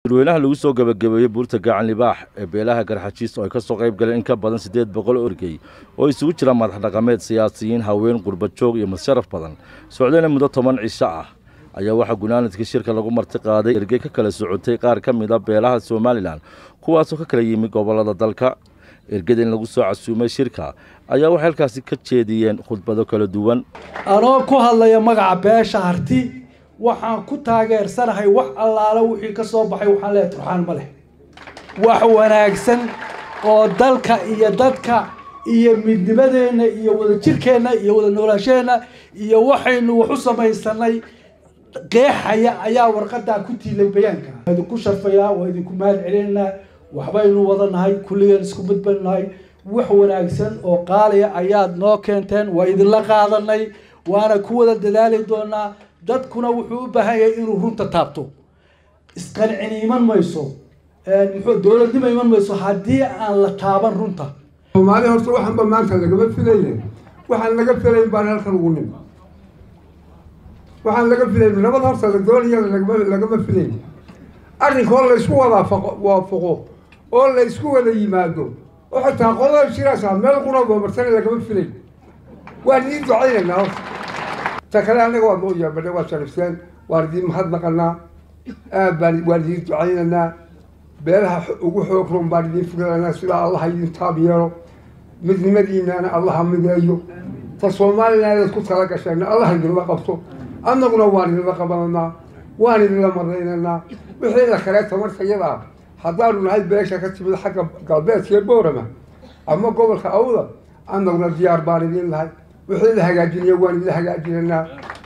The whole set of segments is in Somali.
dadweynaha lagu soo gabagabeeyey buurta gacan libaax ee beelaha garxajiis oo ay ka soo qayb galeen in ka badan siddeed boqol oo ergey oo isugu jira madax dhaqameed siyaasiyiin haween qurbajoog iyo masharaf badan socdayna muddo toban cisho ah ayaa waxaa gunaanadkii shirka lagu marti qaaday ergey ka kala socotay qaar ka mid a beelaha somalilan kuwaasoo ka kala yimi gobollada dalka ergada in lagu soo casuumay shirka ayaa waxay halkaasi ka jeediyeen khudbado kala duwan anoo ku hadlaya magaca beesha harti waxaan ku taageersanahay wax allaale wixii ka soo baxay waxaan leeyahay turxaan ma leh wax wanaagsan oo dalka iyo dadka iyo midnimadeenna iyo wadajirkeenna iyo wada noolaasheenna iyo waxaynu wax u samaysanay qeexaya ayaa warqadaa ku tiilay bayaanka waa idinku sharfayaa waa idinku mahad celinaynaa waxbaynu wadanahay kulligeen isku badbadnahay wax wanaagsan oo qaaliya ayaad noo keenteen waa idinla qaadanay waana ku wada dadaali doonaa dadkuna wuxuu u baahan yahay inuu runta taabto isqancini iman mayso muxuu dowladnimo iman mayso haddii aan la taaban runta soomaali horta waxaanba maanta lagama filayne waxaan laga filayn baan halkan ugu nim waxaan laga filayn nabad horta la doonayana lagama lagama filayn arrinkoo la isku wada waafaqo oo la isku wada yimaado oo xitaa qolada shiraasa meel quraba martana lagama filayn waan ii ducaynaynaa horta ta kale annaga waa mooyaa badhe waa sharifteen waan idiin mahadnaqanaa aad baan waan idiin ducaynaynaa beelaha ugu xoog roon baan idiin filanaa sidaa allaha idin taab yeelo midnimadiinaana allaha mideeyo ta somalilan aad ku tala gasheen allaha idinla qabto annaguna waan idinla qabananaa waan idinla maraynaynaa wixii la kale tamarta yada ah haddaanu nahay beesha ka timid xagga galbeedkee boorama ama gobolka awda annaguna diyaar baan idin lahay wixii la hagaajinaya waan idin hagaajinanaa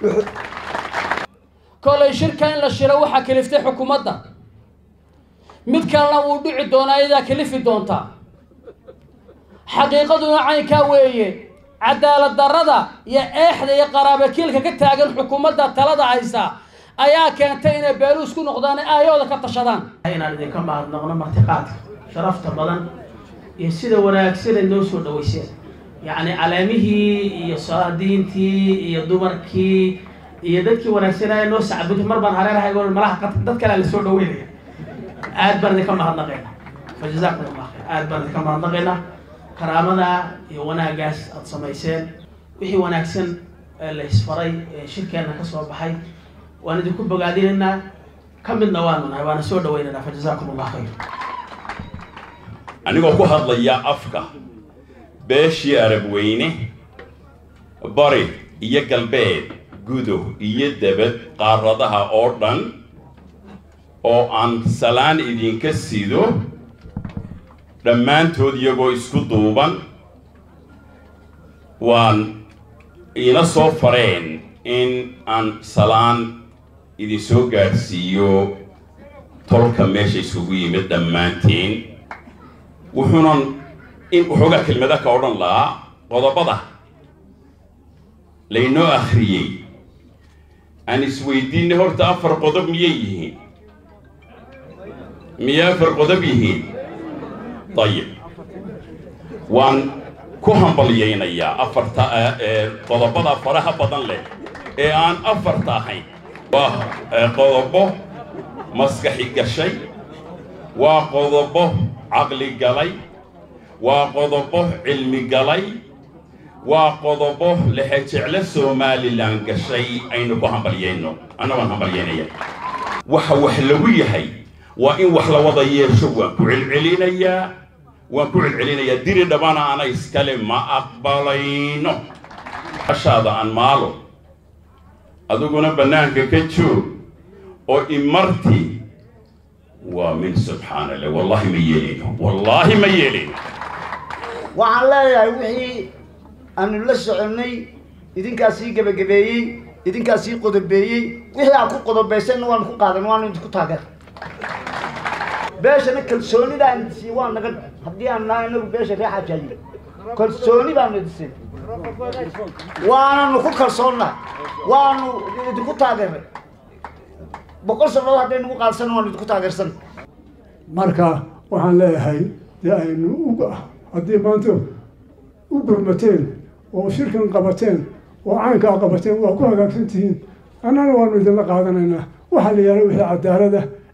kolay shirka in la shiro waxaa kaliftay xukuumadda mid kalena uu dhici doonaa iyadaa kalifi doontaa xaqiiqaduna caynkaa weeye cadaalad darrada iyo eexda iyo qaraabakiilka ka taagan xukuumadda talada haysa ayaa keentay inay beelu isku noqdaan aayooda ka tashadaan inaan idinka mahadnaqno martiqaadka sharafta badan iyo sida wanaagsanay noo soo dhaweyseen yacni caleemihii iyo salaadiintii iyo dumarkii iyo dadkii wanaagsanaya noo sacbutay mar baan hareerahay gol malaha dad kale la soo dhaweynaya aad baan idinka mahadnaqaynaa fa jazaakum allah khayr aad baan idinka mahadnaqaynaa karaamada iyo wanaagaas aada samayseen wixii wanaagsan ee la isfaray ee shirkeenna ka soo baxay waan idinku bogaadinaynaa ka midna waanu nahay waana soo dhawaynaynaa fa jazaakum allah khayr anigoo ku hadlaya afka beeshii arab weyne bari iyo galbeed gudow iyo debed qaaradaha oo dhan oo aan salaan idinka sido dhammaantood iyagoo isku duuban waan iina soo fareen in aan salaan idin soo gaadhsiiyo tolka meesha isugu yimid dhammaantiin wuxuunan in waxoogaa kelmada ka odhan lahaa qodobada laynoo akhriyey aan isweydiinay horta afar qodob miyay yihiin miyay afar qodob yihiin dayib waan ku hambalyaynayaa afarta qodobada faraha badan leh ee aan afarta ahayn waa qodobo maskaxi gashay waa qodobo caqli galay waa qodobo cilmi galay waa qodobo lehejeclo somalilan gashay aynu ku hambalyayno anna waan hambalyaynaya waxa wax lagu yahay waa in wax la wada yeesho waan ku celcelinayaa waan ku celcelinayaa diri dhabana ana iskale ma aqbalayno ashaada aan maalo adiguna bannaanka ka joog oo imarti waa min subxaana allah wallahi ma yeelino wallaahi ma yeelino waxaan leeyahay wixii aanu la soconnay idinkaa sii gebagabeeyey idinkaa sii qodobeeyey wixii aan ku qodobaysanna waanu ku qaadan waanu idinku taageer beeshana kalsoonidaan sii waa naga haddii aan nahay inagu beesha ree xajaayi kalsooni baanu idinsiin waananu ku kalsoonnaa waanu idinku taageeray boqol sannadood hadday nagu qaadsan waanu idinku taageersan marka waxaan leeyahay dee aynu u haddii maanta u gurmateen oo shirkan qabateen oo caynkaa qabateen waa ku hagaagsan tihiin annana waanu idinla qaadanaynaa waxaa la yihahda wixii cadaalada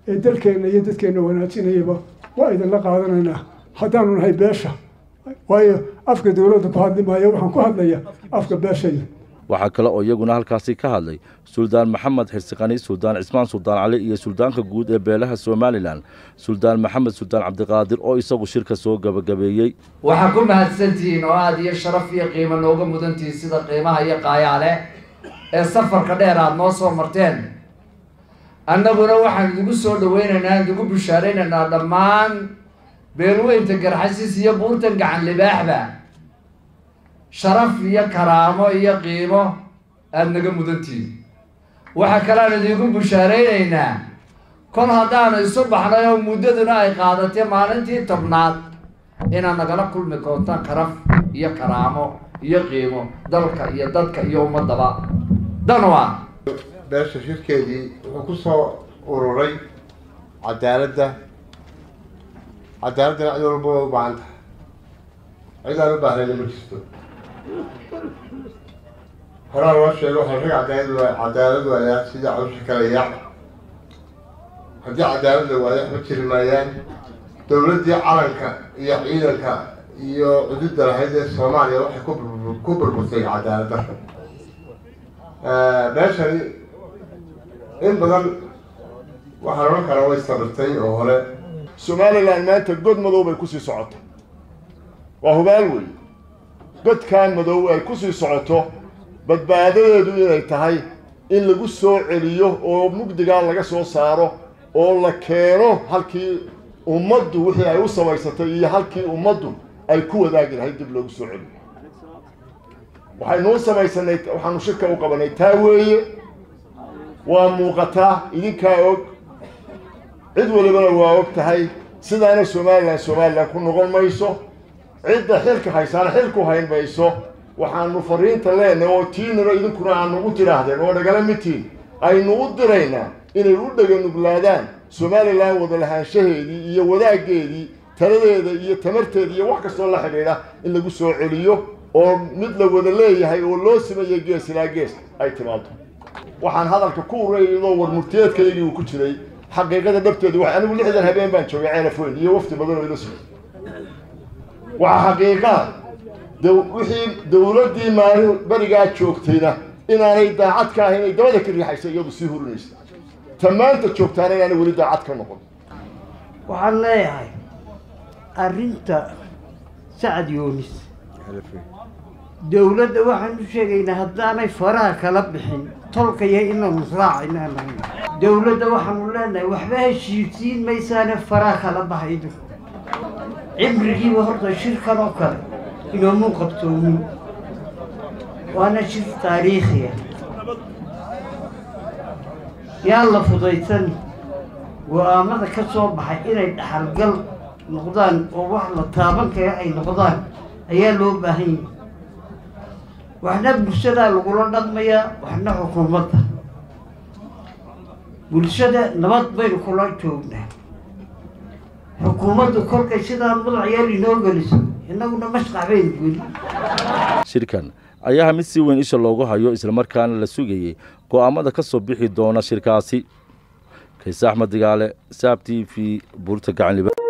ee dalkeenna iyo dadkeenna wanaajinayaba waa idinla qaadanaynaa haddaanu nahay beesha waayo afka dowladda ku hadli maayo waxaan ku hadlaya afka beeshayda waxaa kale oo iyaguna halkaasi ka hadlay suldaan maxamed xirsiqani suldaan cismaan suldaan cali iyo suldaanka guud ee beelaha somalilan suldaan maxamed suldaan cabdiqaadir oo isagu shirka soo gabagabeeyey waxaa ku mahadsantihiin oo aada iyo sharaf iyo qiimo nooga mudantihiin sida qiimaha iyo qaayaale ee safarka dheer aada noo soo marteen annaguna waxaan idigu soo dhaweynaynaa idigu bishaaraynaynaa dhammaan beelweynta garxasiis iyo buurtan gacan libaaxba sharaf iyo karaamo iyo qiimo aada naga mudantihiin waxaa kaleaan idigu bishaaraynaynaa kol haddaanu isu baxnay oo muddaduna ay qaadatay maalintii tobnaad inaad nagala kulmi doontaan karaf iyo karaamo iyo qiimo dalka iyo dadka iyo ummadaba danwa beesha shirkeedii wuxuu ku soo ururay cadaaladda cadaaladdana cid walba way u baahan tahay cid aan u baahnayna ma jirto horaa loo sheego waxaa rag cadaalad waa cadaalad waayaa sida cawsha kale yaac haddii cadaalad la waayo waxba jiri maayaan dowladdii calanka iyo ciidanka iyo cududda lahayd ee soomaaliya waxay ku bur- ku burburtay cadaalad darra meeshani in badan waxaan odhan karaa way sabirtay oo hore somalilan maanta god madow bay kusii socoto waa hubaal wey godkan madow ay kusii socoto badbaadadeedu inay tahay in lagu soo celiyo oo mugdigaa laga soo saaro oo la keeno halkii ummaddu wixii ay u samaysatay iyo halkii ummaddu ay ku wadaagi lahayd dib loogu soo celiyo waxaynuu samaysanay waxaanu shirka u qabanay taa weeye waa muuqataa idinkaa og cid walibana waa og tahay sidaana somalilan somalilan ku noqon mayso cidda xilka haysaana xilku hayn mayso waxaanu fariinta leenahay oo tiinana idinkuna aanu u tidhaahdeen oo nagala midtiin aynu u diraynaa inay u dheganuglaadaan somalilan wada lahaanshaheedii iyo wadaaggeedii taladeeda iyo tamarteeda iyo wax kastoo la xidhiidha in lagu soo celiyo oo mid la wada leeyahay oo loo sameeyey gees ilaa gees ay timaado waxaan hadalka ku urayadoo war murtiyeedkaygii uu ku jiray xaqiiqada dhabteedu wax anigu lixdan habeen baan joogay ceelafoyn iyo wafti badan oo ila socday waxaa xaqiiqaa wixii dowladdii maalin berigaa joogtayna inaanay daacad ka ahayn ay dabada ka riixaysa iyadu sii hurinaysa ta maanta joogtaana inaanay weli daacad ka noqon waxaan leeyahay arrinta sacad yoonis dowladda waxaan u sheegaynaa haddaanay faraha kala bixin tolkaya inaanu raacayna dowladda waxaanu leenahay waxba heshiisiin maysaane faraha kala bahaydo cimrigiiba horta shirkan oo kale inoomu qabtoomin waana shir taariikhiya yaan la fudaysan go-aamada ka soo baxay inay dhaxalgal noqdaan oo wax la taaban kara ay noqdaan ayaa loo baahan yahay waxna bulshadaa lagula dhaqmayaa waxna xukuumadda bulshada nabad baynu kula joognaa xukuumaddu kolkay sidaa madax yeel inoo geliso innaguna mashqax baynu geli shirkan ayaa mid si weyn isha loogu hayo islamarkaana la sugayey go'aamada ka soo bixi doona shirkaasi kayse axmed digaale saab t v buurta gacanliba